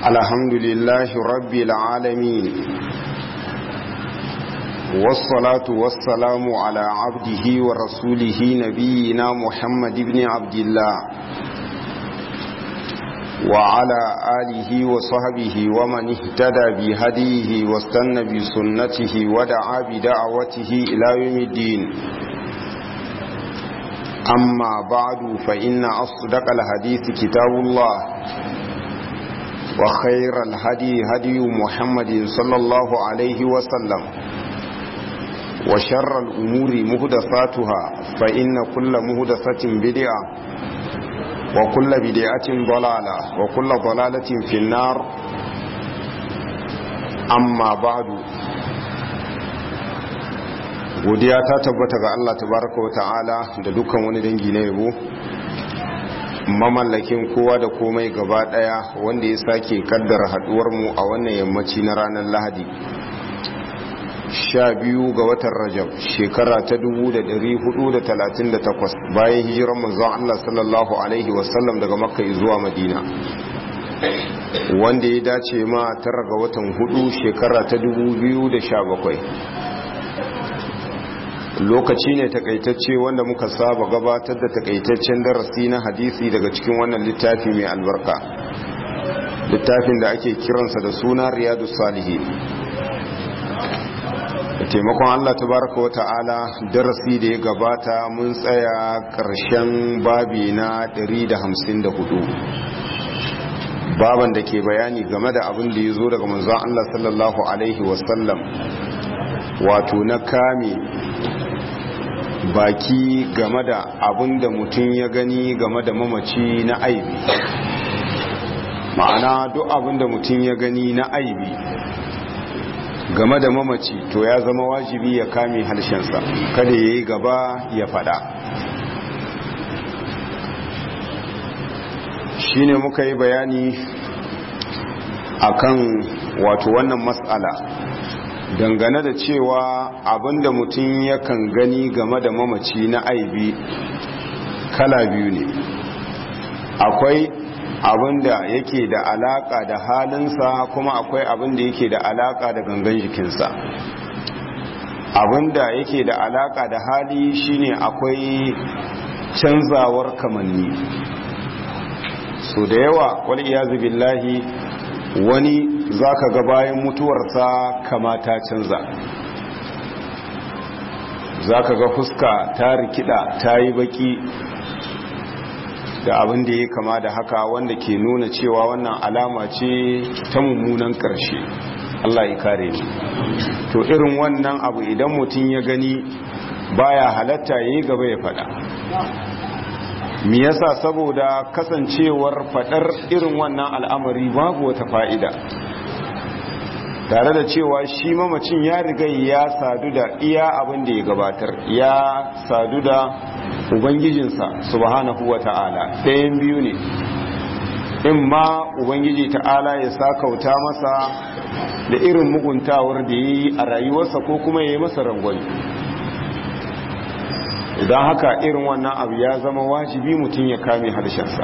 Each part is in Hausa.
الحمد لله رب العالمين والصلاة والسلام على عبده ورسوله نبينا محمد بن عبد الله وعلى آله وصحبه ومن اهتدى بهديه واستنى بسنته ودعا بدعوته إلى يوم الدين أما بعد فإن أصدق الحديث كتاب الله وخير الهدي هدي محمد صلى الله عليه وسلم وشر الأمور مهدفاتها فإن كل مهدفة بدعة وكل بدعة ضلالة وكل ضلالة في النار أما بعد godiya ta tabbata ga Allah tabaraka wa ta'ala da dukkan wani dangi na yabo mamallakin kowa da komai gaba daya wanda ya sake kaddara haduwar mu a wannan yammaci na ranar Lahadi sha biyu ga watan Rajab shekara ta 1438 bayan hijiran manzon Allah sallallahu alaihi wasallam daga Makka zuwa Madina wanda ya dace ma tara ga watan hudu shekara ta 2017 lokaci ne takaitacce wanda muka saba gabatar da takaitaccen darasi na hadisi daga cikin wannan littafi mai albarka littafin da ake kiransa da suna riyadu salihi da taimakon allah tabaraka wa ta'ala darasi da ya gabata mun tsaya ƙarshen babi na 154 baban da ke bayani game da abin da ya zo daga manzon allah sallallahu alaihi wasallam wato na kame baki game da abin da mutum ya gani game da mamaci na aibi ma'ana duk abin da mutum ya gani na aibi game da mamaci to ya zama wajibi ya kame harshensa kada ya yi gaba ya fada shine muka yi bayani akan wato wannan matsala dangane da cewa abinda mutum yakan gani game da mamaci na aibi kala biyu ne akwai abinda yake da alaka da halinsa kuma akwai abinda yake da alaka da gangan jikinsa abinda yake da alaka da hali shine akwai canzawar kamanni so da yawa wal iyazu billahi wani za ka ga bayan mutuwarsa kama ta canza za ka ga fuska ta rikida ta yi baki da abin da ya kama da haka wanda ke nuna cewa wannan alama ce ta mummunan ƙarshe Allah ya kare ni to irin wannan abu idan mutum ya gani baya halatta ya yi gaba ya fada me yasa saboda kasancewar fadar irin wannan al'amari babu wata fa'ida tare da cewa shi mamacin ya riga ya sadu da iya abin da ya gabatar ya sadu da ubangijinsa subhanahu wa ta'ala ɗayan biyu ne in ma ubangiji ta'ala ya sakauta masa da irin muguntawar da ya yi a rayuwarsa ko kuma ya yi masa rangwani idan haka irin wannan abu ya zama wajibi mutum ya kame harshensa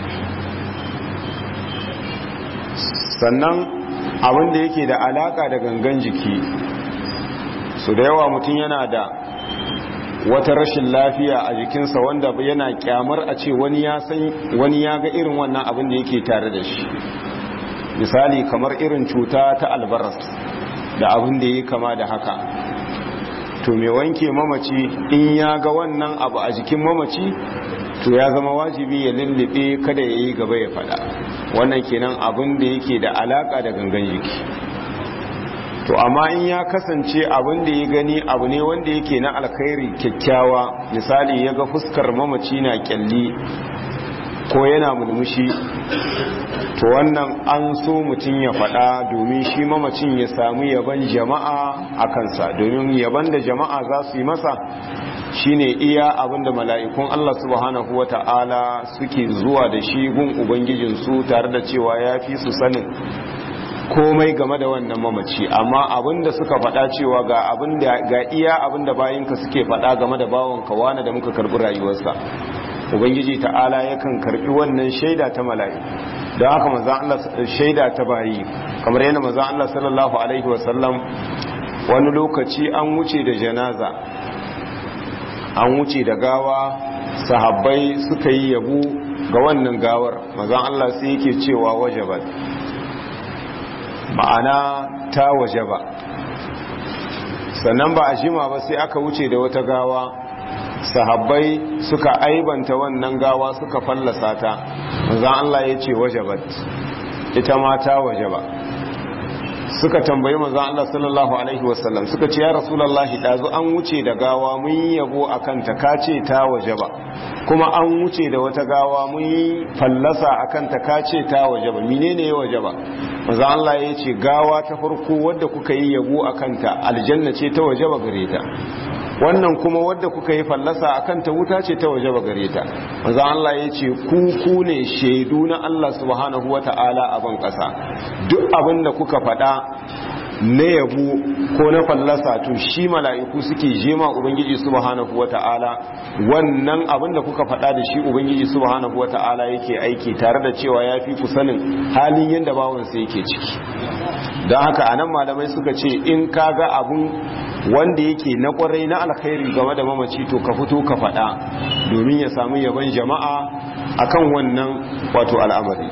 sannan abin da yake da alaka da gangan jiki su da yawa mutum yana da wata rashin lafiya a jikinsa wanda yana kyamar a ce wani ya san wani ya ga irin wannan abin da yake tare da shi misali kamar irin cuta ta albaras da abin da ya kama da haka to mai wanke mamaci in ya ga wannan abu a jikin mamaci to ya zama wajibi ya lullube kada ya yi gaba ya fada wannan kenan abin da yake da alaka da gangan jiki to amma in ya kasance abin da ya gani abu ne wanda yake na alkhairi kyakkyawa misali ya ga fuskar mamaci na kyalli ko yana mulmushi to wannan an so mutum ya faɗa domin shi mamacin ya samu yaban jama'a a kansa domin yaban da jama'a za su yi masa shine iya abinda mala'ikun Allah subhanahu wa ta'ala suke zuwa da shi gun ubangijinsu tare da cewa ya fi su sanin komai game da wannan mamaci amma abinda suka faɗa cewa ga abinda ga iya abinda bayinka suke faɗa game da bawanka wani da muka karɓi rayuwarsa ubangiji ta'ala yakan karbi wannan shaida ta mala'iku don haka manzon Allah shaida ta bayi kamar yana manzon Allah sallallahu alaihi wasallam wani lokaci an wuce da janaza an wuce da gawa sahabbai suka yi yabo ga wannan gawar manzon Allah sai yake cewa wajabat ma'ana ta wajaba sannan ba a jima ba sai aka wuce da wata gawa sahabbai suka aibanta wannan gawa suka fallasa ta manzon Allah ya ce wajabat ita ma ta wajaba suka tambayi manzon Allah sallallahu alaihi wasallam suka ce ya rasulullahi dazu an wuce da gawa mun yi yabo akan ta kace ta wajaba kuma an wuce da wata gawa mun yi fallasa akan ta kace ta wajaba menene ya wajaba manzon Allah ya ce gawa ta farko wadda kuka yi yabo akan ta aljanna ce ta wajaba gare ta wannan kuma wadda kuka yi fallasa akan ta wuta ce ta waje ba gare ta manzo Allah ya ce ku ku ne shaidu na Allah subhanahu wata'ala a ban kasa duk abin da kuka faɗa na yabo ko na fallasa to shi mala'iku suke jema ubangiji subhanahu wata'ala wannan abin da kuka faɗa da shi ubangiji subhanahu wata'ala yake aiki tare da cewa ya fi ku sanin halin yadda bawansa yake ciki don haka anan malamai suka ce in ka ga abun wanda yake na kwarai na alkhairi game da mamaci to ka fito ka faɗa domin ya samu yaban jama'a akan wannan wato al'amari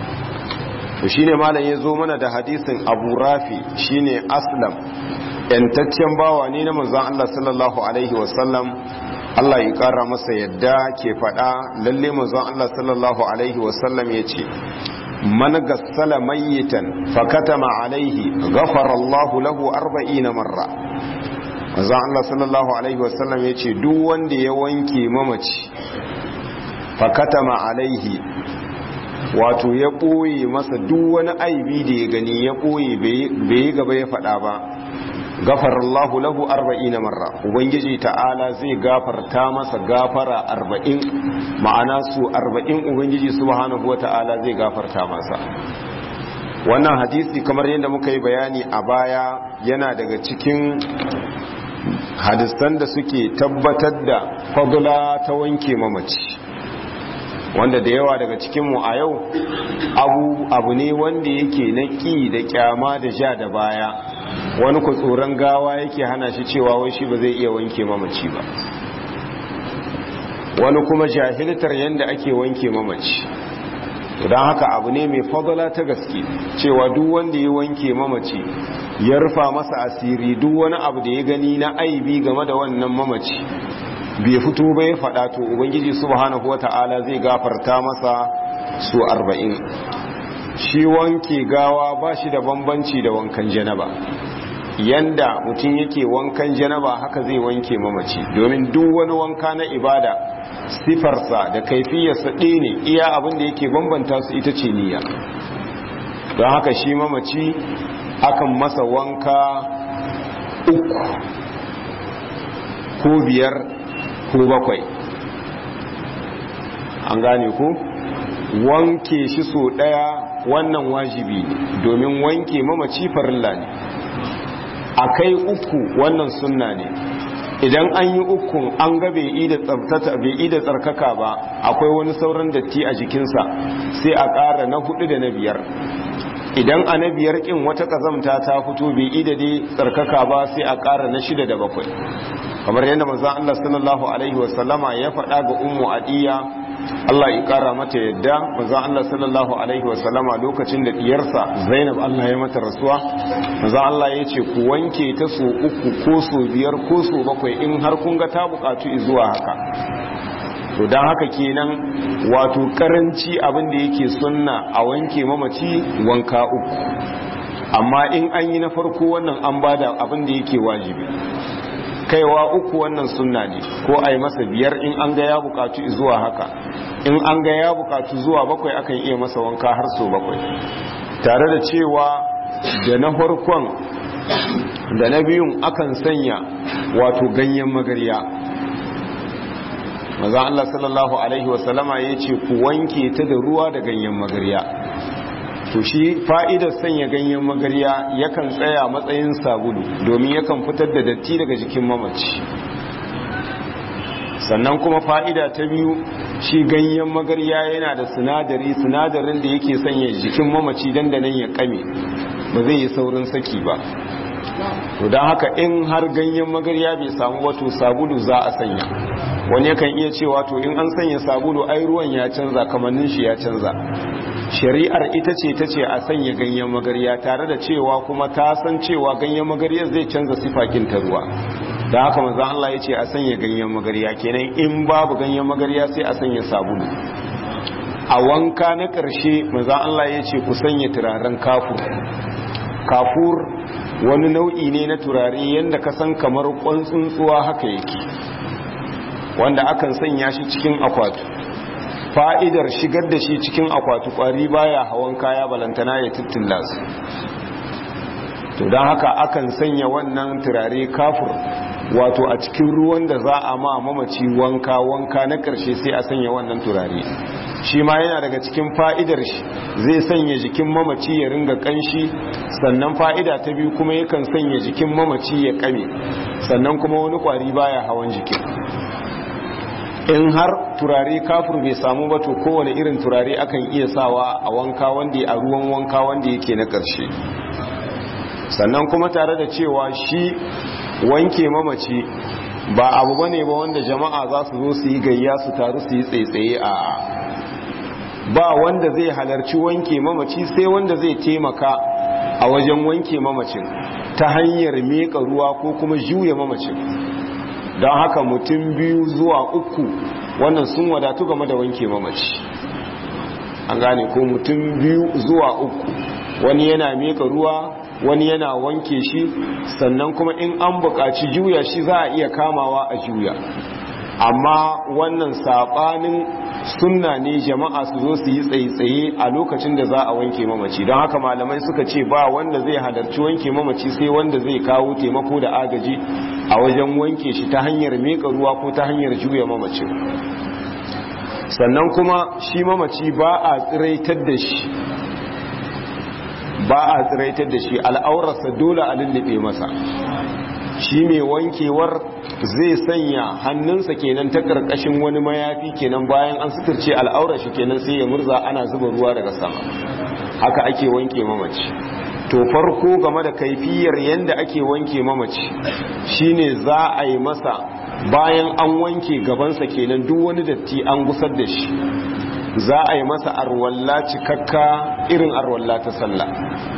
to shine malam ya zo mana da hadisin Abu Rafi shine Aslam yantaccen bawa ne na manzon Allah sallallahu alaihi wasallam Allah ya kara masa yadda ke faɗa lalle manzon Allah sallallahu alaihi wasallam yace man gassala mayyitan fakatama alaihi ghafara Allah lahu 40 marra manzon Allah sallallahu alaihi wasallam yace duk wanda ya wanke mamaci fakatama alaihi wato ya ɓoye masa duk wani aibi da ya gani ya ɓoye bai yi gaba ya faɗa ba gafarallahu lahu arba'ina marra ubangiji ta'ala zai gafarta masa gafara arba'in ma'ana su arba'in ubangiji subhanahu wata'ala zai gafarta masa wannan hadisi kamar yadda muka yi bayani a baya yana daga cikin hadisan da suke tabbatar da fadula ta wanke mamaci wanda da yawa daga cikinmu a yau abu abu ne wanda yake na ƙi da kyama da ja da baya wani ku tsoron gawa yake hana shi cewa wai shi ba zai iya wanke mamaci ba wani kuma jahiltar yadda ake wanke mamaci don haka abu ne mai fadala ta gaske cewa duk wanda ya wanke mamaci ya rufa masa asiri duk wani abu da ya gani na aibi game da wannan mamaci bai fito ba ya faɗa to ubangiji subhanahu wata'ala zai gafarta masa su arba'in shi wanke gawa ba shi da bambanci da wankan janaba yanda mutum yake wankan janaba haka zai wanke mamaci domin duk wani wanka na ibada sifarsa da kaifiyarsa ɗaya ne iya abin da yake bambanta su ita ce niyya don haka shi mamaci akan masa wanka uku ko biyar ko bakwai an gane ku wanke shi so daya wannan wajibi ne domin wanke mamaci farilla ne a kai uku wannan sunna ne idan an yi ukun an ga bai ida tsabtata bai ida tsarkaka ba akwai wani sauran datti a jikinsa sai a ƙara na hudu da na biyar idan a na biyar ƙin wata ƙazamta ta fito bai ida dai tsarkaka ba sai a ƙara na shida da bakwai kamar yadda manzon Allah sallallahu alaihi wasallama ya faɗa ga ummu adiya Allah ya ƙara mata yadda manzon Allah sallallahu alaihi wasallama lokacin da diyarsa Zainab Allah ya mata rasuwa manzon Allah ya ce ku wanke ta so uku ko so biyar ko so bakwai in har kun ga ta buƙatu zuwa haka to don haka kenan wato karanci abin da yake sunna a wanke mamaci wanka uku amma in an yi na farko wannan an bada abin da yake wajibi kaiwa uku wannan sunna ne ko a yi masa biyar in an ga ya bukatu zuwa haka in an ga ya bukatu zuwa bakwai akan iya masa wanka har so bakwai tare da cewa da na farkon da na biyun akan sanya wato ganyen magarya maza Allah sallallahu alaihi wasallama ya ce ku wanke ta da ruwa da ganyen magarya to shi fa'idar sanya ganyen magarya yakan tsaya matsayin sabulu domin yakan fitar da datti daga jikin mamaci sannan kuma fa'ida ta biyu shi ganyen magarya yana da sinadari sinadarin da yake sanya jikin mamaci dandanan ya kame ba zai yi saurin saki ba to don haka in har ganyen magarya bai samu wato sabulu za a sanya wani yakan iya cewa to in an sanya sabulu ai ruwan ya canza kamannin shi ya canza shari'ar ita ce ta ce a sanya ganyen magarya tare da cewa kuma ta san cewa ganyen magarya zai canza sifakin ta ruwa da haka manzo Allah ya ce a sanya ganyen magarya kenan in babu ganyen magarya sai a sanya sabulu a wanka na ƙarshe manzo Allah ya ce ku sanya turaren kafur kafur wani nau'i ne na turare yadda ka san kamar kwan tsuntsuwa haka yake wanda akan sanya shi cikin akwatu fa'idar shigar da shi cikin akwatu kwari baya hawan kaya balantana ya tittilla su to don haka akan sanya wannan turare kafur wato a cikin ruwan da za a ma mamaci wanka wanka na ƙarshe sai a sanya wannan turare shi ma yana daga cikin fa'idar shi zai sanya jikin mamaci ya ringa ƙanshi sannan fa'ida ta biyu kuma yakan sanya jikin mamaci ya ƙame sannan kuma wani ƙwari baya hawan jikin in har turare kafur bai samu ba to kowane irin turare akan iya sawa a wanka wanda a ruwan wanka wanda yake na ƙarshe sannan kuma tare da cewa shi wanke mamaci ba abu bane ba wanda jama'a za su zo su yi gayya su taru su yi tsaitsaye a ba wanda zai halarci wanke mamaci sai wanda zai taimaka a wajen wanke mamacin ta hanyar meka ruwa ko kuma juya mamacin don haka mutum biyu zuwa uku wannan sun wadatu game da wanke mamaci an gane ko mutum biyu zuwa uku wani yana meka ruwa wani yana wanke shi sannan kuma in an buƙaci juya shi za a iya kamawa a juya amma wannan saɓanin sunna ne jama'a su zo su yi tsaye-tsaye a lokacin da za a wanke mamaci don haka malamai suka ce ba wanda zai halarci wanke mamaci sai wanda zai kawo taimako da agaji a wajen wanke shi ta hanyar meka ruwa ko ta hanyar juya mamaci sannan kuma shi mamaci ba a tsiraitar da shi ba a tsiraitar da shi al'aurarsa dole a lullube masa shi mai wankewar zai sanya hannunsa kenan ta karkashin wani mayafi kenan bayan an suturce al'aurar shi kenan sai ya murza ana zuba ruwa daga sama haka ake wanke mamaci to farko game da kaifiyar yadda ake wanke mamaci shine za a yi masa bayan an wanke gabansa kenan duk wani datti an gusar da shi za a yi masa arwalla cikakka irin arwalla ta sallah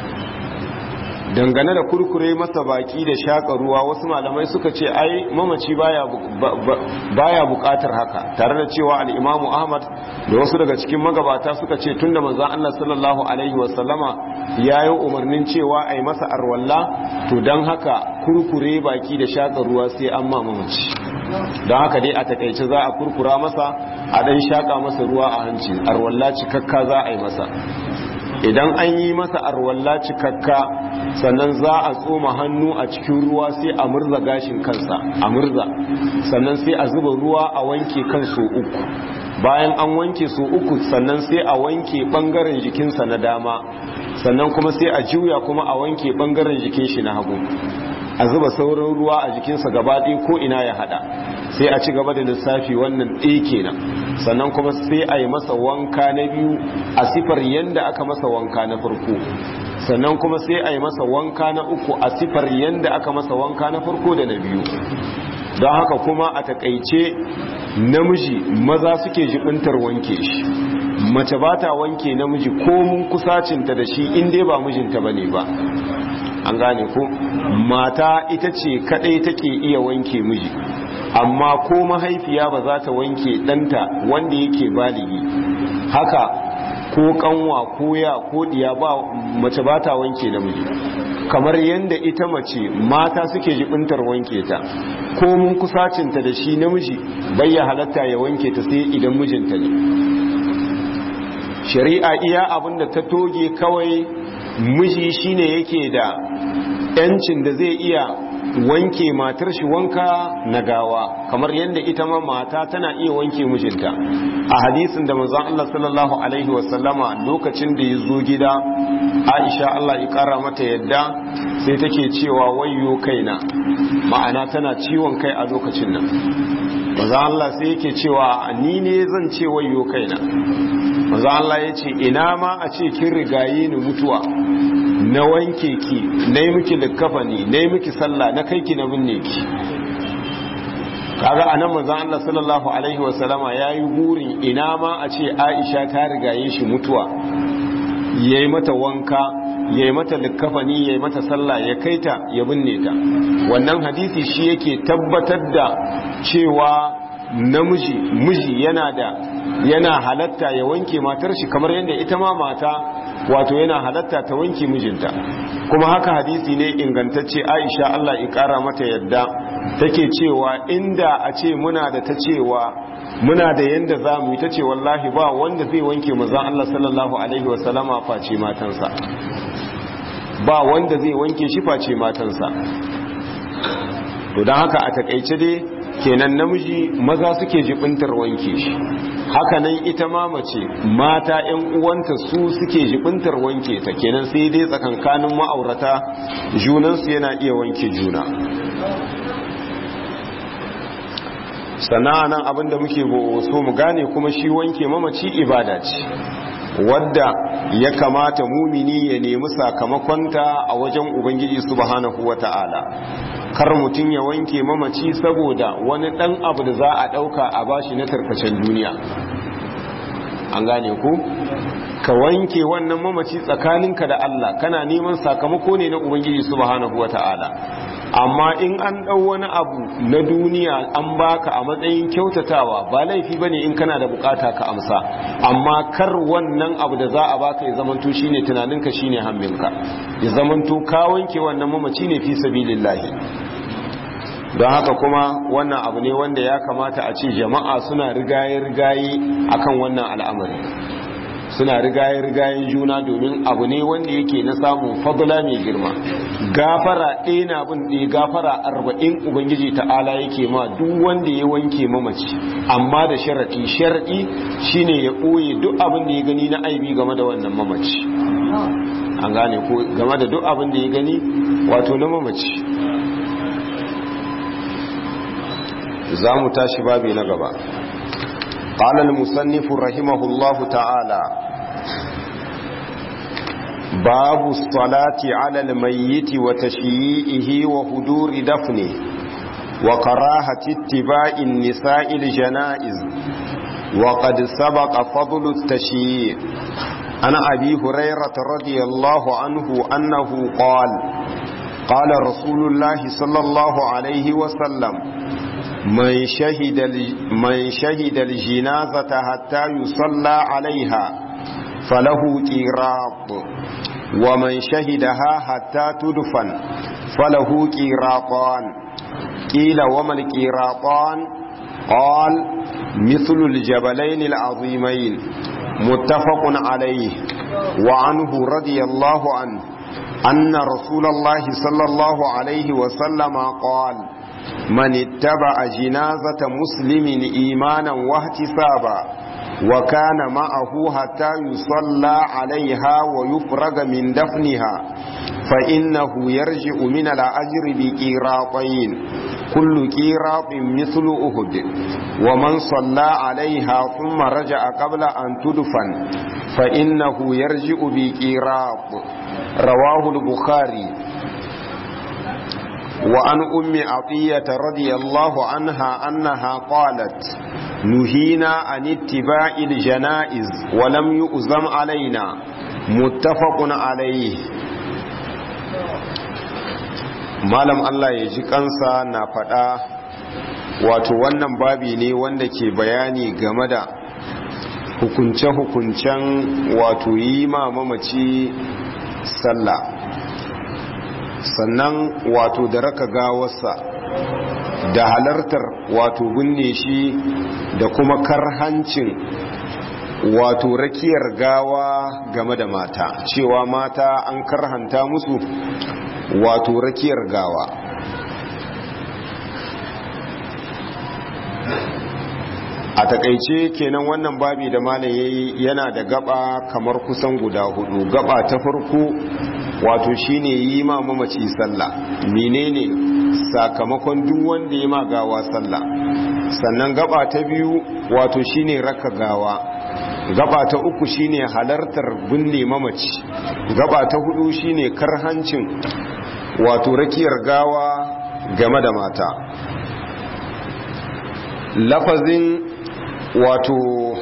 dangane da kurkure masa baki da shaka ruwa wasu malamai suka ce ai mamaci baya baya bukatar haka tare da cewa al-Imam Ahmad da wasu daga cikin magabata suka ce tunda manzon Allah sallallahu alaihi wasallama yayi umarnin cewa ai masa arwalla to dan haka kurkure baki da shaka ruwa sai an ma mamaci don haka dai a takaice za a kurkura masa a dan shaka masa ruwa a hanci arwalla cikakka za a yi masa idan an yi masa arwalla cikakka sannan za a tsoma hannu a cikin ruwa sai a murza gashin kansa a murza sannan sai a zuba ruwa a wanke kan so uku bayan an wanke so uku sannan sai a wanke bangaren jikinsa na dama sannan kuma sai a juya kuma a wanke bangaren jikin shi na hagu a zuba sauran ruwa a jikinsa gaba ɗaya ko ina ya hada sai a ci gaba da lissafi wannan ɗaya kenan sannan kuma sai a yi masa wanka na biyu a sifar yadda aka masa wanka na farko sannan kuma sai a yi masa wanka na uku a sifar yadda aka masa wanka na farko da na biyu don haka kuma a takaice namiji maza suke jibintar wanke shi mace ba ta wanke namiji ko mun kusacinta da shi in dai ba mijinta ba ne ba an gane ko mata ita ce kadai take iya wanke miji amma ko mahaifiya ba za ta wanke ɗanta wanda yake baligi haka ko kanwa ko ya ko diya ba mace ba ta wanke namiji kamar yadda ita mace mata suke jibintar wanke ta ko mun kusacinta da shi namiji bai ya halatta ya wanke ta sai idan mijinta ne shari'a iya abinda ta toge kawai miji shine yake da yancin da zai iya wanke matar shi wanka na gawa kamar yadda ita ma mata tana iya wanke mijinta a hadisin da manzon Allah sallallahu alaihi wasallama lokacin da ya zo gida Aisha Allah ya kara mata yadda sai take cewa wayyo kaina ma'ana tana ciwon kai a lokacin nan manzon Allah sai yake cewa ni ne zan ce wayyo kaina manzon Allah ya ce ina ma a ce kin rigaye ni mutuwa na wanke ki na yi miki likkafani na yi miki sallah na kai ki na binne ki kaga anan manzon Allah sallallahu alaihi wasallama yayi burin ina ma a ce Aisha ta rigaye shi mutuwa yayi mata wanka yayi mata likkafani yayi mata sallah ya kaita ya binne ta wannan hadisi shi yake tabbatar da cewa namiji miji yana da yana halatta ya wanke matar shi kamar yadda ita ma mata wato yana halatta ta wanke mijinta kuma haka hadisi ne ingantacce Aisha Allah ya kara mata yadda take cewa inda a ce muna da ta cewa muna da yanda za mu yi ta ce wallahi ba wanda zai wanke manzon Allah sallallahu alaihi wasallama face matansa ba wanda zai wanke shi face matansa to don haka a takaice dai kenan namiji maza suke jibintar wanke shi hakanan ita ma mace mata yan uwanta su suke jibintar wanke ta kenan sai dai tsakankanin ma'aurata junansu yana iya wanke juna sannan abinda muke so mu gane kuma shi wanke mamaci ibada ce wadda ya kamata mumini ya nemi sakamakonta a wajen ubangiji subhanahu wata'ala kar mutum ya wanke mamaci saboda wani dan abu da za a dauka a bashi na tarkacen duniya an gane ku ka wanke wannan mamaci tsakaninka da Allah kana neman sakamako ne na ubangiji subhanahu wata'ala amma in an ɗau wani abu na duniya an baka a matsayin kyautatawa ba laifi bane in kana da bukata ka amsa amma kar wannan abu da za a baka ya zamanto shine tunaninka shine hamminka ya zamanto ka wanke wannan mamaci ne fi sabilillahi don haka kuma wannan abu ne wanda ya kamata a ce jama'a suna rigaye-rigaye akan wannan al'amari suna rigaye-rigayen juna domin abu ne wanda yake na samun fadula mai girma gafara ɗaya na bin ɗaya gafara arba'in ubangiji ta'ala yake ma duk wanda ya wanke mamaci amma da sharaɗi sharaɗi shine ya ɓoye duk abin da ya gani na aibi game da wannan mamaci an gane ko game da duk abin da ya gani wato na mamaci za mu tashi babi na gaba قال المصنف رحمه الله تعالى باب الصلاة على الميت وتشييئه وهدور دفنه وكراهة اتباع النساء الجنائز وقد سبق فضل التشييع عن أبي هريرة رضي الله عنه أنه قال قال رسول الله صلى الله عليه وسلم من شهد من شهد الجنازة حتى يصلى عليها فله قيراط ومن شهدها حتى تدفن فله قيراطان قيل وما القيراطان قال مثل الجبلين العظيمين متفق عليه وعنه رضي الله عنه أن رسول الله صلى الله عليه وسلم قال من اتبع جنازة مسلم إيمانا واحتسابا وكان معه حتى يصلى عليها ويفرغ من دفنها فإنه يرجع من الأجر بقيراطين كل قيراط مثل أهد ومن صلى عليها ثم رجع قبل أن تدفن فإنه يرجع بقيراط رواه البخاري وعن أم عطية رضي الله عنها أنها قالت نهينا عن اتباع الجنائز ولم يؤذم علينا متفق عليه malam Allah ya ji kansa na faɗa wato wannan babi ne wanda ke bayani game da hukunce-hukuncen wato yi ma mamaci sallah sannan wato da raka gawarsa da halartar wato binne shi da kuma karhancin wato rakiyar gawa game da mata cewa mata an karhanta musu wato rakiyar gawa takaice kenan wannan babi da malam yayi yana da gaba kamar kusan guda hudu gaba ta farko wato shine yi ma mamaci sallah menene sakamakon duk wanda ya ma gawa sallah sannan gaba ta biyu wato shine raka gawa gaba ta uku shine halartar binne mamaci gaba ta hudu shine karhancin wato rakiyar gawa game da mata lafazin wato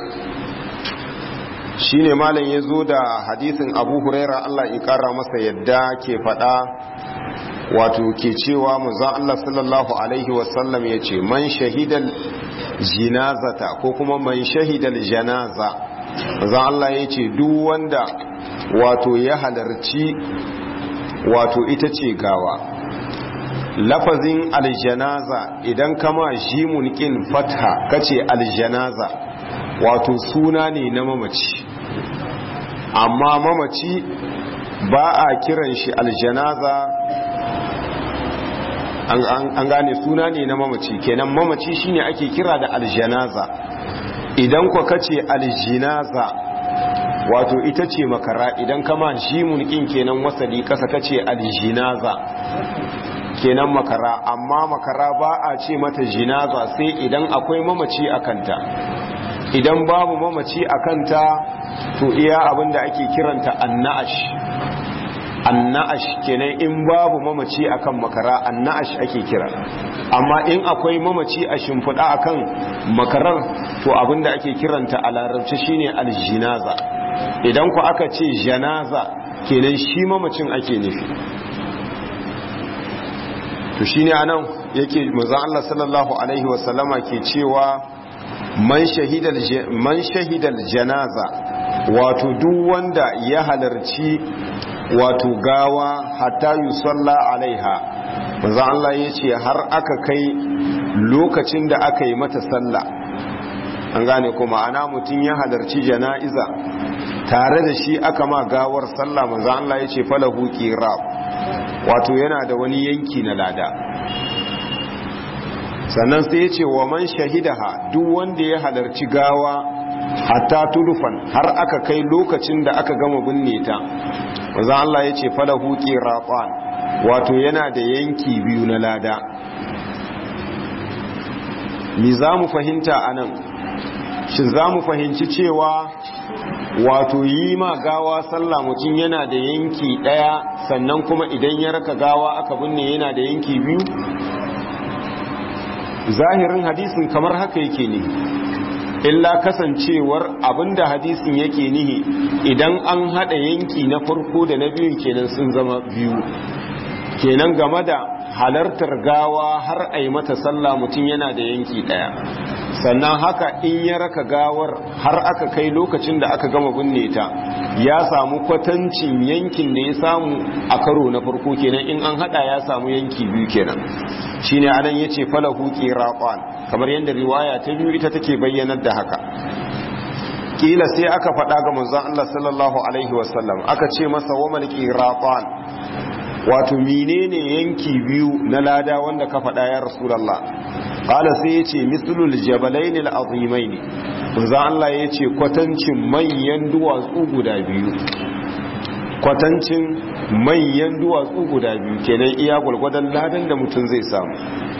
shine malam ya zo da hadisin abu huraira Allah ya kara masa yadda ke fada wato ke cewa manzon Allah sallallahu alaihi wasallam ya ce man shahidal jinazata ko kuma man shahidal janaza manzon Allah ya ce duk wanda wato ya halarci wato ita ce gawa lafazin aljanaza idan kama jimun kin fatha kace aljanaza wato suna ne na mamaci amma mamaci ba a kiran shi aljanaza an gane suna ne na mamaci kenan mamaci shine ake kira da aljanaza idan kwa kace aljinaza wato ita ce makara idan kama jimun kin kenan wasali kasa kace aljinaza kenan makara amma makara ba a ce mata jinaza sai idan akwai mamaci a kanta idan babu mamaci a kanta to iya abinda ake kiranta anna'ash anna'ash kenan in babu mamaci akan makara anna'ash ake kira amma in akwai mamaci a shimfiɗa akan makarar to abinda ake kiranta a larabci shine aljinaza idan ku aka ce janaza kenan shi mamacin ake nufi to shine anan yake manzon Allah sallallahu alaihi wasallama ke cewa man shahidal man shahidal janaza wato duk wanda ya halarci wato gawa hatta yusalla alaiha manzon Allah yace har aka kai lokacin da aka yi mata sallah an gane kuma ana mutum ya halarci jana'iza tare da shi aka ma gawar sallah manzon Allah yace falahu qirab wato yana da wani yanki na lada sannan sai ya ce wa man shahidaha duk wanda ya halarci gawa hatta tulufan har aka kai lokacin da aka gama binne ta maza Allah ya ce falahu qiratan wato yana da yanki biyu na lada mi za mu fahimta anan shin za mu fahimci cewa wato yi ma gawa sallah mutum yana da yanki daya sannan kuma idan ya raka gawa aka binne yana da yanki biyu zahirin hadisin kamar haka yake ne illa kasancewar abinda hadisin yake nihi idan an hada yanki na farko da na biyun kenan sun zama biyu kenan game da halartar gawa har a yi mata sallah mutum yana da yanki daya sannan haka in ya raka gawar har aka kai lokacin da aka gama binne ta ya samu kwatancin yankin da ya samu a karo na farko kenan in an hada ya samu yanki biyu kenan shine anan yace falahu qiraqan kamar yadda riwaya ta biyu ita take bayyanar da haka kila sai aka faɗa ga manzon Allah sallallahu alaihi wasallam aka ce masa wamal qiraqan wato menene yanki biyu na lada wanda ka faɗa ya rasulullah qala sai yace mislul jabalain al-azimain manzon Allah yace kwatancin manyan duwatsu guda biyu kwatancin manyan duwatsu guda biyu kenan iya gwargwadon ladan da mutum zai samu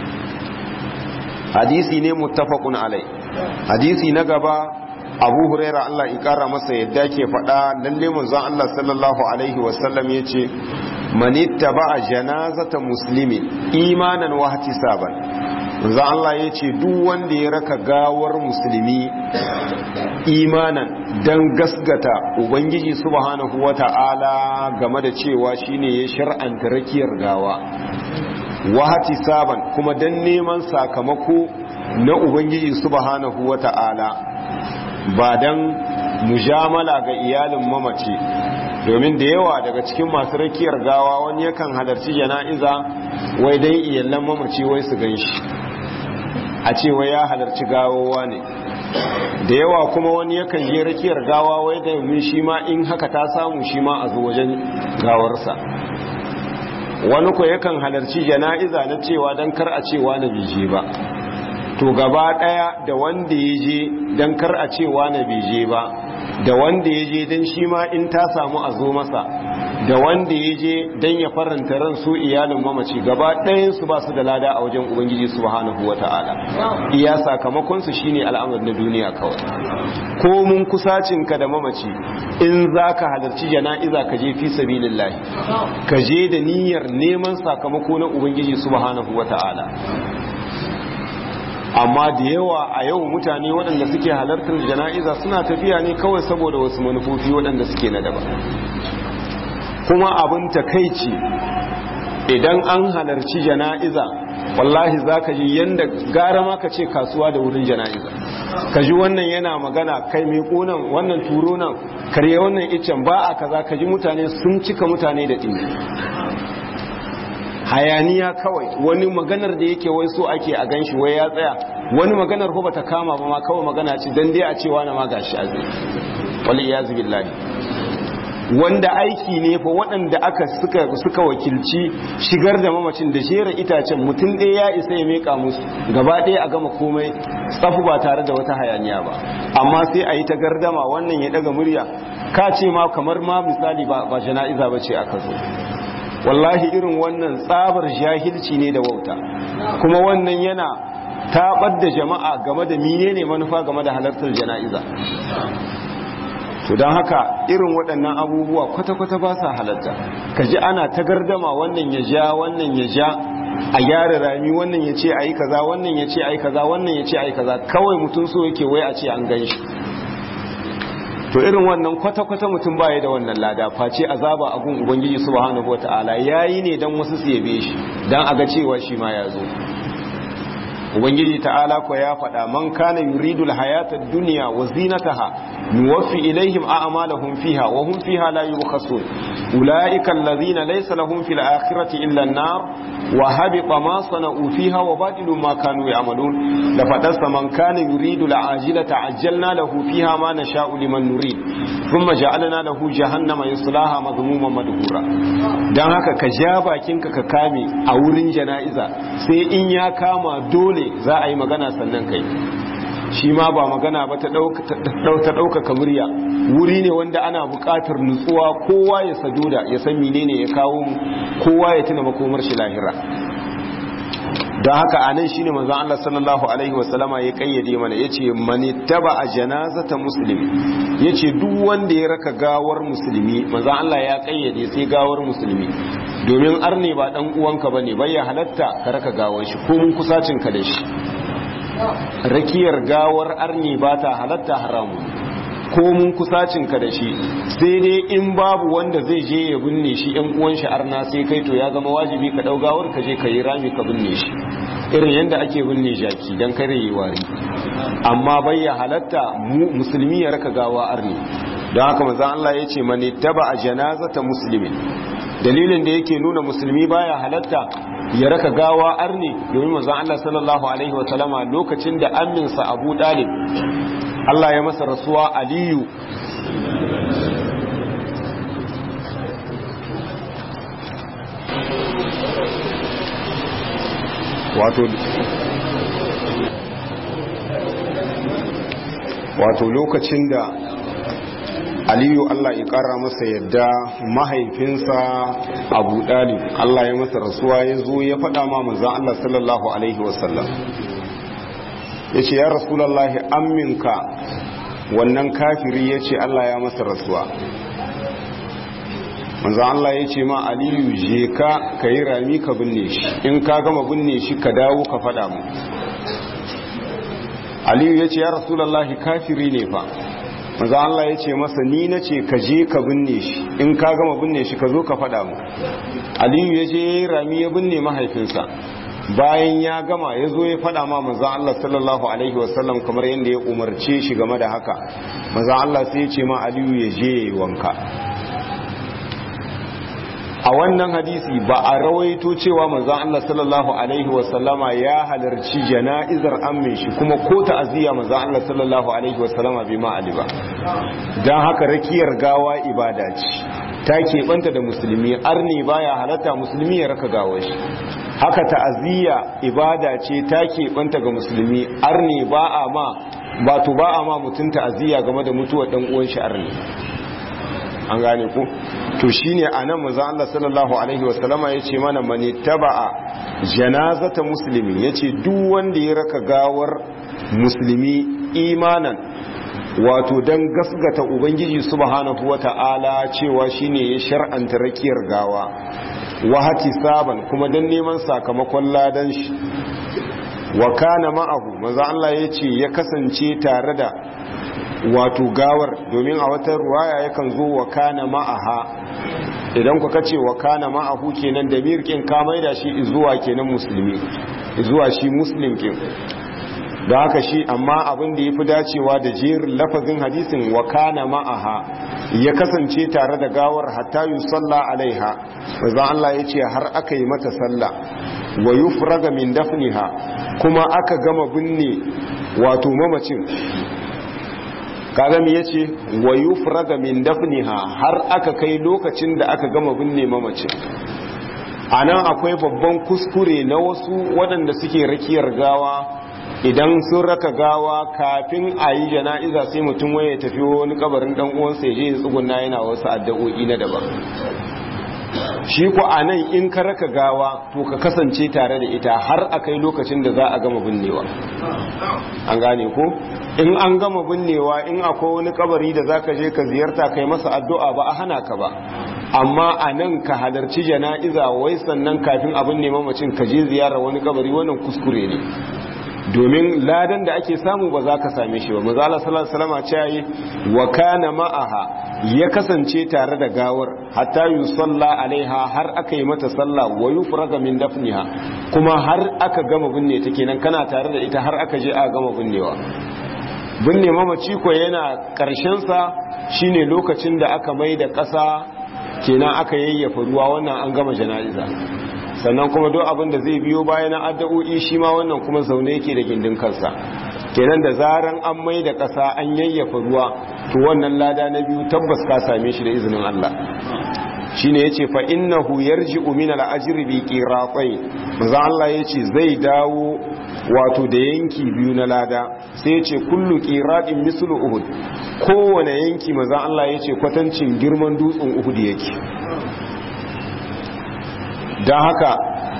hadisi ne muttafaqun alai hadisi na gaba abu huraira Allah ya kara masa yadda ke faɗa lalle manzon Allah sallallahu alaihi wasallam yace man ittaba'a janazata muslimin imanan wa ihtisaban manzon Allah yace duk wanda ya raka gawar musulmi imanan dan gasgata ubangiji subhanahu wata'ala game da cewa shine ya shar'anta rakiyar gawa wa ihtisaban kuma dan neman sakamako na ubangiji subhanahu wata'ala ba don mujamala ga iyalin mamaci domin da yawa daga cikin masu rakiyar gawa wani yakan halarci jana'iza wai dai iyalan mamaci wai su gan shi a ce wai ya halarci gawowa ne da yawa kuma wani yakan je rakiyar gawa wai da mun shi ma in haka ta samu shi ma a zo wajen gawarsa wani ko yakan halarci jana'iza na cewa don kar a cewa na bije ba to gaba daya da wanda ya je don kar a cewa na bai je ba da wanda ya je don shi ma in ta samu a zo masa da wanda ya je don ya faranta ran su iyalin mamaci gaba ɗayansu ba su da lada a wajen ubangiji subhanahu wa ta'ala iya sakamakonsu shine al'amur na duniya kawai ko mun kusacinka da mamaci in za ka halarci jana'iza ka je fi sabilillahi ka je da niyyar neman sakamako na ubangiji subhanahu wa ta'ala amma da yawa a yau mutane waɗanda suke halartar jana'iza suna tafiya ne kawai saboda wasu manufofi waɗanda suke na daban kuma abin takaici idan an halarci jana'iza wallahi za ka ji yadda gara ma ka ce kasuwa da wurin jana'iza ka ji wannan yana magana kai mai ƙonan wannan turo nan karye wannan icen ba a kaza ka ji mutane sun cika mutane da ɗini hayaniya kawai wani maganar da yake wai so ake a ganshi wai ya tsaya wani maganar ko bata kama ba ma kawai magana ce dan dai a cewa na ma gashi a zai wal iyaz billahi wanda aiki ne fa waɗanda aka suka suka wakilci shigar da mamacin da jera itacen mutum ɗaya ya isa ya meka musu gaba ɗaya a gama komai tsafu ba tare da wata hayaniya ba amma sai a yi ta gardama wannan ya ɗaga murya ka ce ma kamar ma misali ba jana'iza ba ce aka zo wallahi irin wannan tsabar jahilci ne da wauta kuma wannan yana tabar da jama'a game da menene manufa game da halartar jana'iza to don haka irin waɗannan abubuwa kwata-kwata ba sa halarta ka ji ana ta gardama wannan ya ja wannan ya ja a gyara rami wannan ya ce a yi kaza wannan ya ce a yi kaza wannan ya ce a yi kaza kawai mutum so yake wai a ce an gan shi to irin wannan kwata-kwata mutum baya da wannan lada face azaba a gun ubangiji subhanahu wata'ala yayi ne dan wasu su yabe shi dan aga cewa shi ma ya zo ubangiji ta'ala ko ya faɗa man kana yuridu alhayata ad-dunya wa zinataha nuwaffi ilaihim a'malahum fiha wa hum fiha la yubkhasun ulaika alladhina laysa lahum fil akhirati illa an-nar wa habita ma sana'u fiha wa batilu ma kanu ya'malun da fadarsa man kana yuridu al'ajilata ajjalna lahu fiha ma nasha'u liman nurid thumma ja'alna lahu jahannama yaslaha madhmuman madhura dan haka ka ja bakinka ka kame a wurin jana'iza sai in ya kama dole za a yi magana sannan kai shi ma ba magana ba ta ɗaukaka murya wuri ne wanda ana buƙatar nutsuwa kowa ya saduda ya san menene ya kawo mu kowa ya tuna makomar shi lahira don haka a nan shine manzon Allah sallallahu alaihi wasallama ya kayyade mana yace mani taba a janazata muslimi yace duk wanda ya raka gawar musulmi manzon Allah ya kayyade sai gawar musulmi domin arne ba dan uwanka bane bai ya halatta ka raka gawar shi ko mun kusacin ka da shi rakiyar gawar arni ba ta halatta haramu ko mun kusacin ka da shi sai dai in babu wanda zai je ya binne shi yan uwan shi arna sai kai to ya zama wajibi ka dau gawar ka je ka yi rami ka binne shi irin yadda ake binne jaki dan kare yi wari amma bai ya halatta musulmi ya raka gawa arni don haka manzon Allah ya ce mani taba a janazata muslimin dalilin da yake nuna musulmi baya halatta ya raka gawa arni domin manzon Allah sallallahu alaihi wa sallama lokacin da amminsa Abu Dalib Allah ya masa rasuwa Aliyu wato wato lokacin da aliyu Allah ya kara masa yadda mahaifinsa abu dalib Allah ya masa rasuwa ya zo ya faɗa ma manzan Allah sallallahu alaihi wasallam ya ce ya rasulallahi amminka wannan kafiri ya ce Allah ya masa rasuwa manzan Allah ya ce ma aliyu je ka ka yi rami ka binne shi in ka gama binne shi ka dawo ka faɗa mu aliyu ya ce ya rasulallahi kafiri ne fa maza Allah ya ce masa ni na ce ka je ka binne shi in ka gama binne shi ka zo ka faɗa mu aliyu ya je rami ya binne mahaifinsa bayan ya gama ya zo ya faɗa ma maza Allah sallallahu alaihi wasallam kamar yadda ya umarce shi game da haka maza Allah sai ya ce ma aliyu ya je ya yi wanka a wannan hadisi ba a rawaito cewa manzon Allah sallallahu alaihi wasallama ya halarci jana'izar ammin shi kuma ko ta'aziyya manzon Allah sallallahu alaihi wasallama bai ma ali ba dan haka rakiyar gawa ibada ce ta keɓanta da musulmi arni baya halatta musulmi ya raka gawar shi haka ta'aziyya ibada ce ta keɓanta ga musulmi arne ba a ma ba to ba a ma mutum ta'aziyya game da mutuwar dan uwan shi arne an gane ku to shine anan manzo Allah sallallahu alaihi wasallama yace mana man taba'a janazata muslimi yace duk wanda ya raka gawar musulmi imanan wato dan gasgata ubangiji subhanahu wata'ala cewa shine ya shar'anta rakiyar gawa wahati saban kuma dan neman sakamakon ladan shi wa kana ma'ahu manzo Allah yace ya kasance tare da wato gawar domin a wata ruwaya yakan zo wa kana ma'aha idan ku kace wa kana ma'ahu kenan da mirkin ka maida shi zuwa kenan musulmi zuwa shi muslim kin da haka shi amma abin da yafi dacewa da jerin lafazin hadisin wa kana ma'aha ya kasance tare da gawar hatta yusalla alaiha manzo Allah yace har aka yi mata sallah wa yufraga min dafniha kuma aka gama binne wato mamacin kaga me yace wa yufraga min dafniha har aka kai lokacin da aka gama binne mamacin anan akwai babban kuskure na wasu waɗanda suke rakiyar gawa idan sun raka gawa kafin a yi jana'iza sai mutum waye tafi wani kabarin dan uwansa ya je ya tsuguna yana wasu addu'o'i na daban shi ku anan in ka raka gawa to ka kasance tare da ita har a kai lokacin da za a gama binnewa an gane ko in an gama binnewa in akwai wani kabari da zaka je ka ziyarta kai masa addu'a ba a hana ka ba amma a nan ka halarci jana'iza wai sannan kafin abin neman mamacin ka je ziyara wani kabari wannan kuskure ne domin ladan da ake samu ba za ka same shi ba maza Allah sallallahu alaihi wasallam ce yi wa kana ma'aha ya kasance tare da gawar hatta yusalla alaiha har aka yi mata sallah wa yufraga min dafniha kuma har aka gama binne ta kenan kana tare da ita har aka je aka gama binnewa binne mamaci ko yana karshen sa shine lokacin da aka mai da ƙasa kenan aka yayyafa ruwa wannan an gama jana'iza sannan kuma duk abin da zai biyo bayan addu'o'i shi ma wannan kuma zaune yake da gindin kansa kenan da zaran an mai da ƙasa an yayyafa ruwa to wannan lada na biyu tabbas ka same shi da izinin Allah shine yace fa innahu yarji'u min al-ajri bi qiratain manzo Allah yace zai dawo wato da yanki biyu na lada sai yace kullu qiratin mislu uhud kowane yanki manzo Allah yace kwatancin girman dutsen uhud yake don haka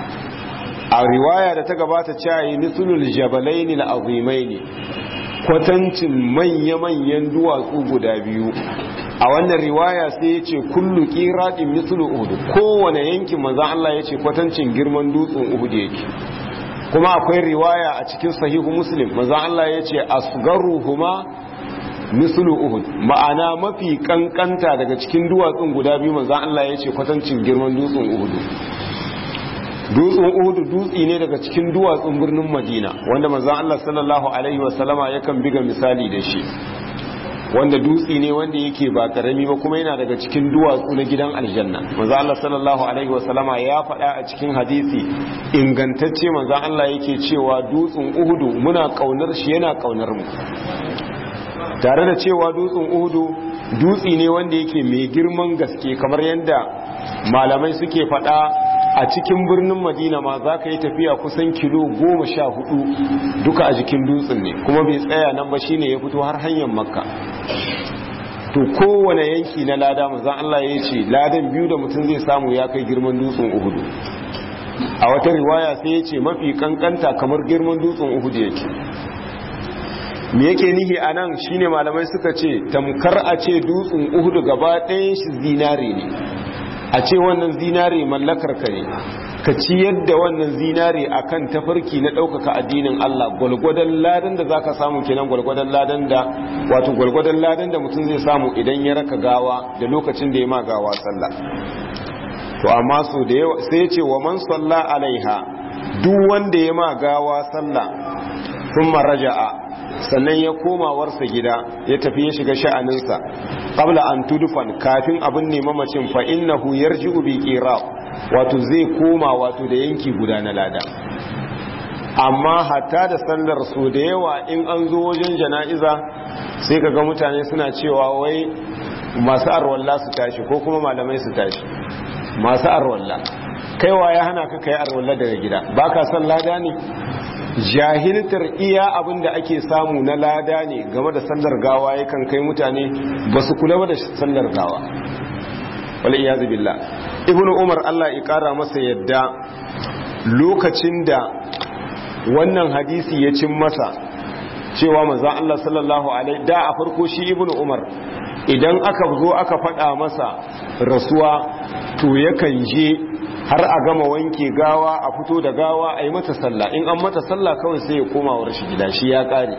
a riwaya da ta gabata cewa mislul jabalaini al'azimaini kwatancin manya-manyan duwatsu guda biyu a wannan riwaya sai ya ce kullu ƙiraɗin mislu uhud kowane yankin maza Allah ya ce kwatancin girman dutsen uhud yake kuma akwai riwaya a cikin sahihu muslim maza Allah ya ce asgaruhuma mislu uhud ma'ana mafi kankanta daga cikin duwatsun guda biyu maza Allah ya ce kwatancin girman dutsen uhud dutsen uhudu dutse ne daga cikin duwatsun birnin madina wanda manzan Allah sallallahu alaihi wasallama yakan biga misali da shi wanda dutse ne wanda yake ba karami ba kuma yana daga cikin duwatsu na gidan aljanna manzan Allah sallallahu alaihi wasallama ya faɗa a cikin hadisi ingantacce manzan Allah yake cewa dutsen uhudu muna kaunar shi yana kaunar mu tare da cewa dutsen uhudu dutse ne wanda yake mai girman gaske kamar yadda malamai suke faɗa a cikin birnin madina ma za ka yi tafiya kusan kilo goma sha hudu duka a jikin dutsen ne kuma bai tsaya nan ba shine ya fito har hanyar makka to kowane yanki na lada mazan Allah ya ce ladan biyu da mutum zai samu ya kai girman dutsen uhudu a wata riwaya sai ya ce mafi kankanta kamar girman dutsen uhudu yake me yake nihi a nan shine malamai suka ce tamkar a ce dutsen uhudu gaba ɗayan shi zinare ne a ce wannan zinare mallakar ka ne ka ciyar da wannan zinare akan tafarki na ɗaukaka addinin Allah gwalgwadon ladan da zaka samu kenan gwalgwadon ladan da wato gwalgwadon ladan da mutum zai samu idan ya raka gawa da lokacin da ya ma gawa sallah to amma so da yawa sai ce wa man salla alaiha duk wanda ya ma gawa sallah thumma raja'a sannan ya koma warsa gida ya tafi ya shiga sha'aninsa qabla an tudfan kafin abin ne mamacin fa innahu yarji'u bi qira wato zai koma wato da yanki guda na lada amma hatta da sallar su da yawa in an zo wajen jana'iza sai kaga mutane suna cewa wai masu arwalla su tashi ko kuma malamai su tashi masu arwalla kaiwa ya hana ka kai arwalla daga gida ba ka san lada ne jahiltar iya abin da ake samu na lada ne game da sallar gawa yakan kai mutane ba su kula ba da sallar gawa wale iya zubilla ibn umar allah ya kara masa yadda lokacin da wannan hadisi ya cin masa cewa manzan allah sallallahu alaihi da a farko shi ibn umar idan aka zo aka faɗa masa rasuwa to yakan je har a gama wanke gawa a fito da gawa a yi mata sallah in an mata sallah kawai sai ya koma wa shi gida shi ya ƙare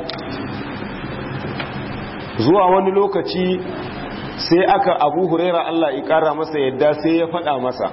zuwa wani lokaci sai aka abu huraira Allah ya ƙara masa yadda sai ya faɗa masa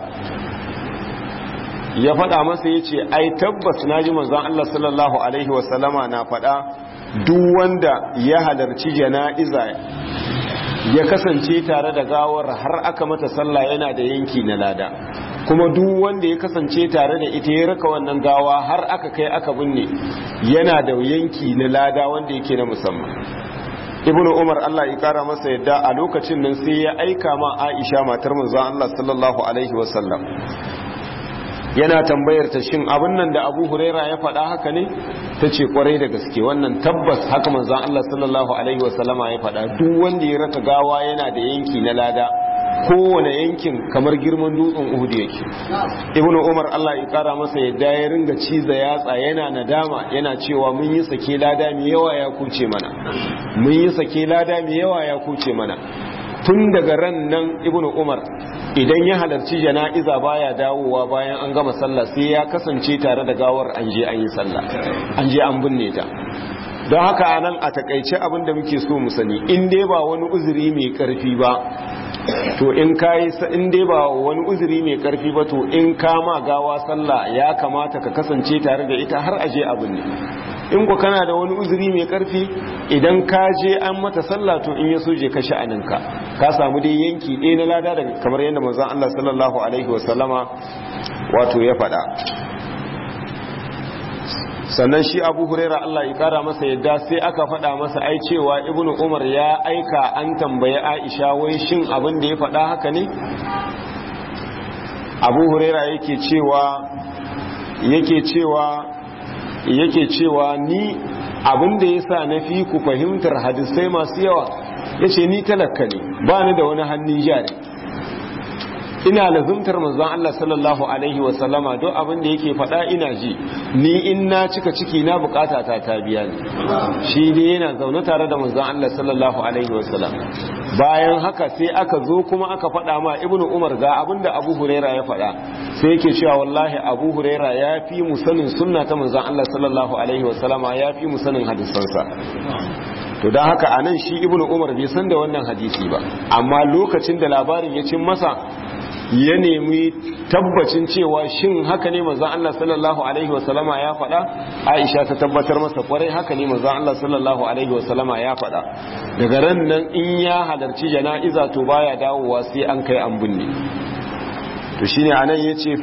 ya faɗa masa ya ce ai tabbas na ji manzon Allah sallallahu alaihi wasallama na faɗa duk wanda ya halarci jana'iza ya kasance tare da gawar har aka mata sallah yana da yanki na lada kuma duk wanda ya kasance tare da ita ya raka wannan gawa har aka kai aka binne yana da yanki na lada wanda yake na musamman ibnu umar Allah ya kara masa yadda a lokacin nan sai ya aika ma Aisha matar manzon Allah sallallahu alaihi wasallam yana tambayar ta shin abin nan da Abu Huraira ya faɗa haka ne tace kwarai da gaske wannan tabbas haka manzon Allah sallallahu alaihi wasallama ya faɗa duk wanda ya raka gawa yana da yanki na lada kowane yankin kamar girman dutsen Uhud yake Ibn Umar Allah ya kara masa yadda ya ringa ciza yatsa yana nadama yana cewa mun yi sake lada mai yawa ya kuce mana mun yi sake lada mai yawa ya kuce mana tun daga ran nan Ibn Umar idan ya halarci jana'iza baya dawowa bayan an gama sallah sai ya kasance tare da gawar an je an yi sallah an je an binne ta don haka anan a takaice abin da muke so mu sani in dai ba wani uzuri mai karfi ba to in kai in dai ba wani uzuri mai karfi ba to in kama gawa sallah ya kamata ka kasance tare da ita har aje abin ne in ku kana da wani uzuri mai karfi idan ka je an mata sallah to in ya so je ka sha'aninka ka samu dai yanki ɗaya na lada daga kamar yadda manzon Allah sallallahu alaihi wasallama wato ya faɗa sannan shi abu huraira Allah ya kara masa yadda sai aka faɗa masa ai cewa ibnu umar ya aika an tambaye aisha wai shin abin da ya faɗa haka ne abu huraira yake cewa yake cewa yake cewa ni abin da ya sa na fi ku fahimtar hadisai masu yawa ya ce ni talaka ne ba ni da wani hannun jari ina lazumtar manzon Allah sallallahu alaihi wa sallama don abin da yake faɗa ina ji ni in na cika ciki na bukata ta ta biya ni shi ne yana zaune tare da manzon Allah sallallahu alaihi wa sallam bayan haka sai aka zo kuma aka faɗa ma ibnu umar ga abin da abu huraira ya faɗa sai yake cewa wallahi abu huraira ya fi mu sanin sunna ta manzon Allah sallallahu alaihi wa sallama ya fi mu sanin hadisansa to don haka anan shi ibnu umar bai san da wannan hadisi ba amma lokacin da labarin ya cin masa ya nemi tabbacin cewa shin haka ne manzon Allah sallallahu alaihi wasallama ya faɗa Aisha ta tabbatar masa kwarai haka ne manzon Allah sallallahu alaihi wasallama ya faɗa daga ran nan in ya halarci jana'iza to baya dawowa sai an kai an binne to shine anan yace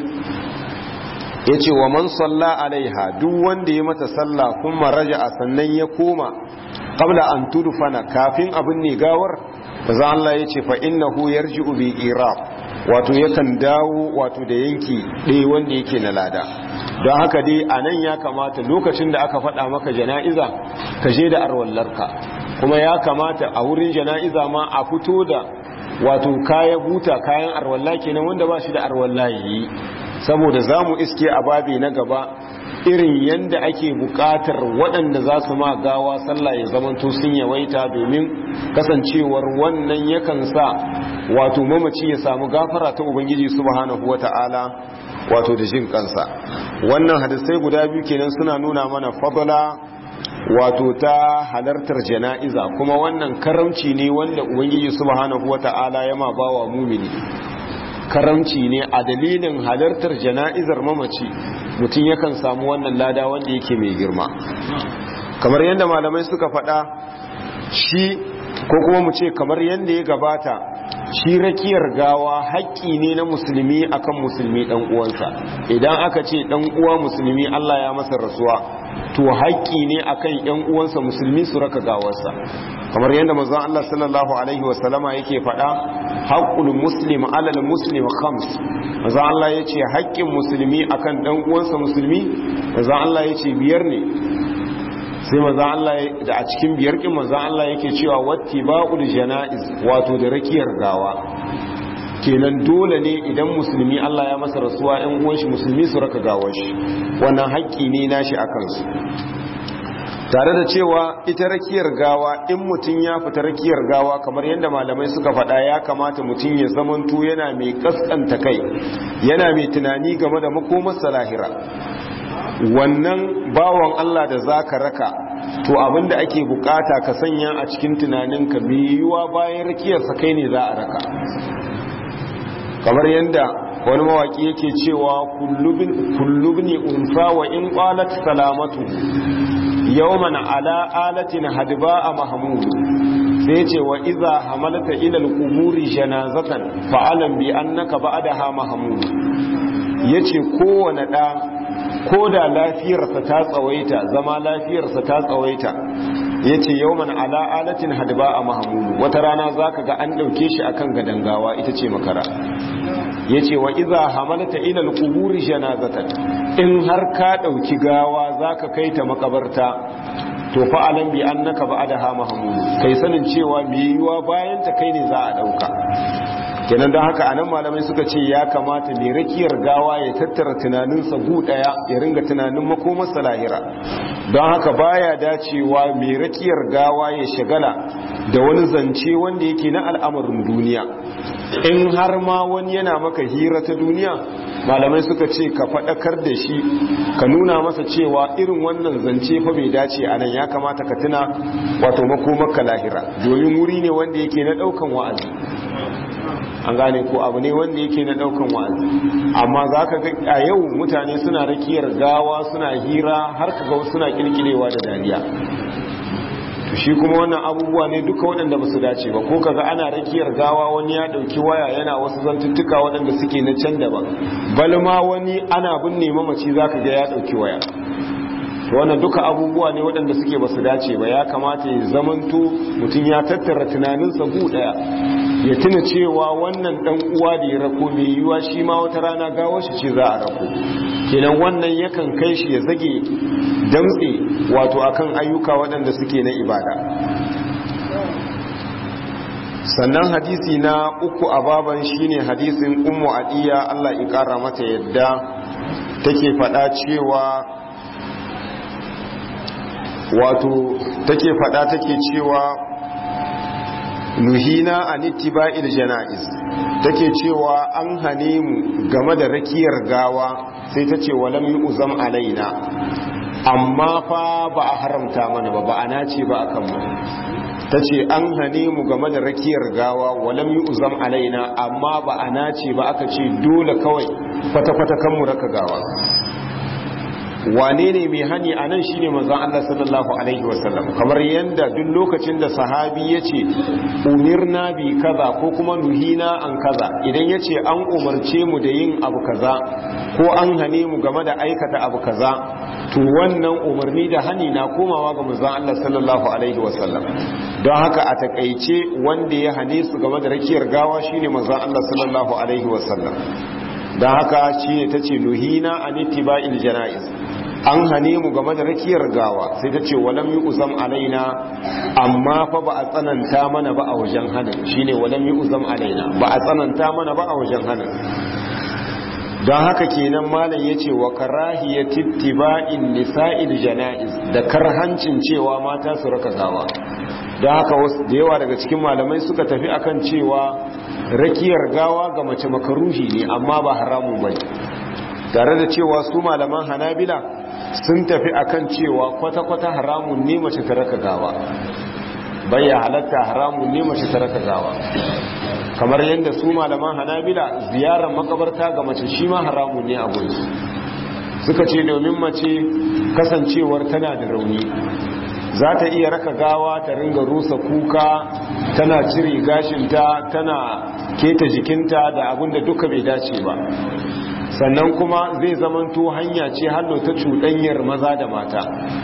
yace wa man salla alaiha duk wanda ya mata sallah kuma raja'a sannan ya koma qabla an tudfana kafin abin ne gawar manzon Allah yace fa innahu yarji'u bi iraq wato yakan dawo wato da yanki ɗaya wanda yake na lada don haka dai a nan ya kamata lokacin da aka faɗa maka jana'iza ka je da arwallarka kuma ya kamata a wurin jana'iza ma a fito da wato kayan buta kayan arwalla kenan wanda ba shi da arwalla yi saboda za mu iske a babi na gaba irin yadda ake bukatar waɗanda za su ma gawa sallah ya zamanto sun yawaita domin kasancewar wannan yakan sa wato mamaci ya samu gafara ta ubangiji subhanahu wata'ala wato da jin kansa wannan hadisai guda biyu kenan suna nuna mana fadala wato ta halartar jana'iza kuma wannan karamci ne wanda ubangiji subhanahu wata'ala ya ma bawa mumini karamci ne a dalilin halartar jana'izar mamaci mutum yakan samu wannan lada wanda yake mai girma kamar yadda malamai suka faɗa shi ko kuma mu ce kamar yadda ya gabata shi rakiyar gawa haƙƙi ne na musulmi akan musulmi ɗan uwansa idan aka ce ɗan uwa musulmi Allah ya masa rasuwa to haƙƙi ne akan ƴan uwansa musulmi su raka gawarsa kamar yadda manzon Allah sallallahu alaihi wasallama yake faɗa haqqul muslim alal muslim khams manzo Allah yace haƙƙin musulmi akan dan uwansa musulmi manzo Allah yace biyar ne sai manzo Allah da a cikin biyar kin manzo Allah yake cewa wattiba'ul janaiz wato da rakiyar gawa kenan dole ne idan musulmi Allah ya masa rasuwa ɗan uwan shi musulmi su raka gawar shi wannan haƙƙi ne nashi akan su tare da cewa ita rakiyar gawa in mutum ya fita rakiyar gawa kamar yadda malamai suka faɗa ya kamata mutum ya zamanto yana mai kaskanta kai yana mai tunani game da makomarsa lahira wannan bawan Allah da zaka raka to abinda ake bukata ka sanya a cikin tunaninka mai yiwuwa bayan rakiyarsa kai ne za a raka kamar yadda wani mawaki yake cewa kullubni unsa wa in qalat salamatu yawman ala alatin hadba a mahmud sai ce wa iza hamalta ila al-quburi janazatan fa'alam bi annaka ba'daha mahmud yace kowane da ko da lafiyarsa ta tsawaita zama lafiyarsa ta tsawaita yace yawman ala alatin hadba a mahmud wata rana zaka ga an dauke shi akan gadangawa ita ce makara yace wa iza hamalta ila al-quburi janazatan in har ka dauki gawa zaka kai ta makabarta to fa alam bi annaka ba'daha mahmud kai sanin cewa me yiwa bayan ta kai ne za a dauka kenan don haka anan malamai suka ce ya kamata mai rakiyar gawa ya tattara tunaninsa gu daya ya ringa tunanin makomarsa lahira don haka baya dacewa mai rakiyar gawa ya shagala da wani zance wanda yake na al'amarin duniya in har ma wani yana maka hira ta duniya malamai suka ce ka faɗakar da shi ka nuna masa cewa irin wannan zance fa bai dace a nan ya kamata ka tuna wato makomarka lahira domin wuri ne wanda yake na ɗaukan wa'azi an gane ko abu ne wanda yake na daukan wa'azi amma za ka ga a yau mutane suna rakiyar gawa suna hira har ka ga suna kirkirewa da dariya to shi kuma wannan abubuwa ne duka waɗanda ba su dace ba ko kaga ana rakiyar gawa wani ya ɗauki waya yana wasu zantuttuka waɗanda suke na can daban balma wani ana binne mamaci za ka ga ya ɗauki waya to wannan duka abubuwa ne waɗanda suke ba su dace ba ya kamata ya zamanto mutum ya tattara tunaninsa gu ɗaya ya tuna cewa wannan ɗan uwa da ya rako mai yiwuwa shi ma wata rana gawar shi ce za a rako kenan wannan yakan kai shi ya zage damtse wato akan ayyuka waɗanda suke na ibada sannan hadisi na uku a baban shine hadisin ummu adiya Allah ya kara mata yadda take faɗa cewa wato take fada take cewa nuhina an ittiba'il janaiz take cewa an hane mu game da rakiyar gawa sai ta ce walam yu'zam alaina amma fa ba a haramta mana ba ba ana ce ba akan mu ta ce an hane mu game da rakiyar gawa walam yu'zam alaina amma ba ana ce ba aka ce dole kawai kwata-kwata kan mu raka gawa wane ne mai hani a nan shine manzon Allah sallallahu alaihi wasallam kamar yadda duk lokacin da sahabi ya ce umirna bi kaza ko kuma nuhina an kaza idan ya ce an umarce mu da yin abu kaza ko an hane mu game da aikata abu kaza to wannan umarni da hani na komawa ga manzon Allah sallallahu alaihi wasallam don haka a takaice wanda ya hane su game da rakiyar gawa shine manzon Allah sallallahu alaihi wasallam don haka shine tace nuhina an ittiba'il janaiz an hane mu game da rakiyar gawa sai ta ce walam yi uzam alaina amma fa ba a tsananta mana ba a wajen hannun shine walam yi uzam alaina ba a tsananta mana ba a wajen hannun don haka kenan malam ya ce wa karahiyya tittiba'in nisa'il jana'iz da karhancin cewa mata su raka gawa don haka wasu da yawa daga cikin malamai suka tafi akan cewa rakiyar gawa ga mace makaruhi ne amma ba haramun bai tare da cewa su malaman hanabila sun tafi akan cewa kwata-kwata haramun ne mace ta raka gawa bayya halatta haramun ne mace ta raka gawa kamar yadda su malaman hanabila ziyarar makabarta ga mace shi ma haramun ne a gunsu suka ce domin mace kasancewar tana da rauni za ta iya raka gawa ta ringa rusa kuka tana cire gashinta tana keta jikinta da abin da duka bai dace ba sannan kuma zai zamanto hanya ce hallo ta cuɗanyar maza da mata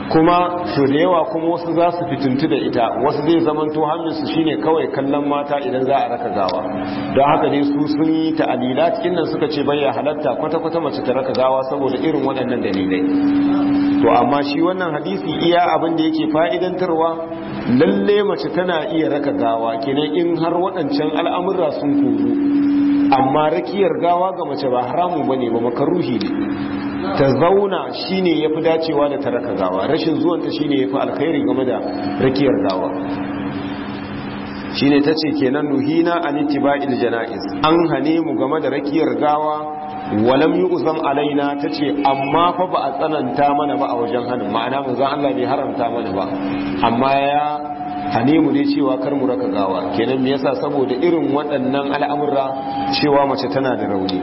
kuma su da yawa kuma wasu za su fituntu da ita wasu zai zamanto hannunsu shine kawai kallon mata idan za a raka gawa don haka ne su sun yi ta'alila cikin nan suka ce bayya halatta kwata-kwata mace ta raka gawa saboda irin waɗannan dalilai to amma shi wannan hadisi iya abin da yake fa'idantarwa lalle mace tana iya raka gawa kenan in har waɗancan al'amurra sun koru amma rakiyar gawa ga mace ba haramun bane ba makaruhi ne ta zauna shine yafi dacewa da ta raka gawa rashin zuwanta shine yafi alkhairi game da rakiyar gawa shine tace kenan nuhina an ittiba'il janaiz an hane mu game da rakiyar gawa walam yu'zam alaina tace amma fa ba a tsananta mana ba a wajen hanin ma'ana manzo Allah bai haramta mana ba amma ya hane mu dai cewa kar mu raka gawa kenan me yasa saboda irin waɗannan al'amura cewa mace tana da rauni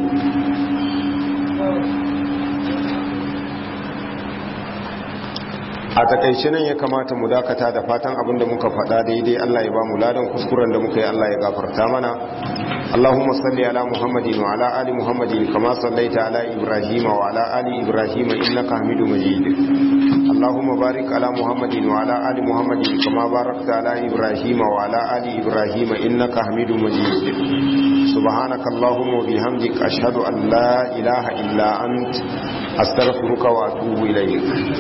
a takaice nan ya kamata mu dakata da fatan abin da muka faɗa daidai Allah ya ba mu ladan kuskuren da muka yi Allah ya gafarta mana Allahumma salli ala Muhammadin wa ala ali Muhammadin kama sallaita ala Ibrahim wa ala ali Ibrahim innaka Hamidum Majid Allahumma barik ala Muhammadin wa ala ali Muhammadin kama barakta ala Ibrahim wa ala ali Ibrahim innaka Hamidum Majid Subhanaka Allahumma wa bihamdika ashhadu an la ilaha illa ant astaghfiruka wa atubu ilayk